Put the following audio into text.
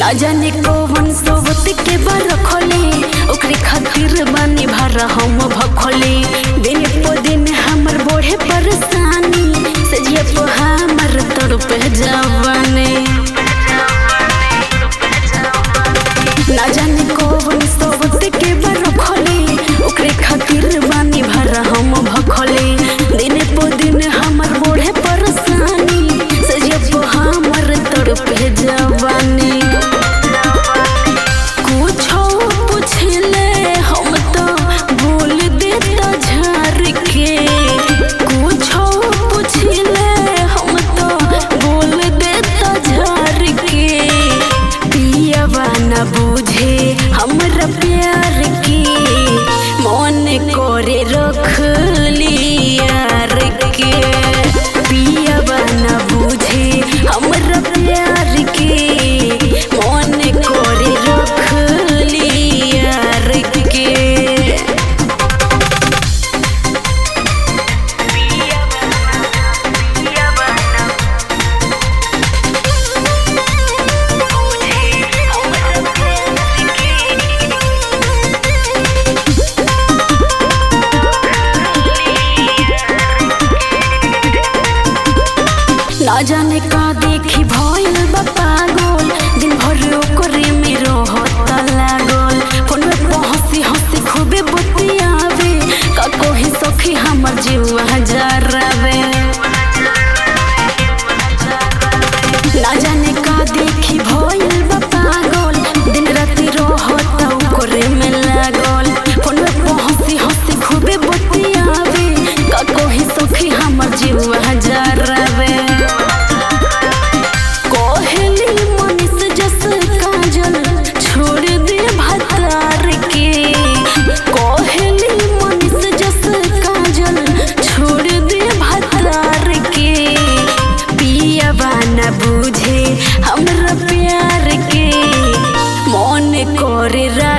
ना जाने कौन सोबत के बार रखले ओकरे खातिर बानी भर हम भखले दिन पो दिन हमर बढ़े परेशानी सजिया पो हमर तड़प जवाने ना जाने कौन सोबत के बार रखले ओकरे खातिर बानी भर हम भखले दिन पो दिन हमर बढ़े परेशानी सजिया पो हमर तड़प जवानी कुछो पुछले हम तो बोल देता झार के कुछो पुछले हम तो बोल देता झार के पियवा न बुझे हमरा प्यार के मन करे रख लियार के पियवा न बुझे हमरा प्यार के मन करे रख लियार के ना जाने का देखी भइल बा पागल दिन भर ओकरे में रहता लागल फोन में तो हंसी हंसी खूबे बतियावे का कोही सखी हमर जीवा जरावे ना जाने का देखी भइल बा पागल दिन राति रहता ओकरे में लागल फोन में तो हंसी हंसी खूबे बतियावे का कोही सखी हमर जीवा जरावे कोहली मनीष जस काजल छोड़ दे भतार के कोहली मनीष जस काजल छोड़ दे भतार के पियवा न बुझे हमरा प्यार के मन करे रा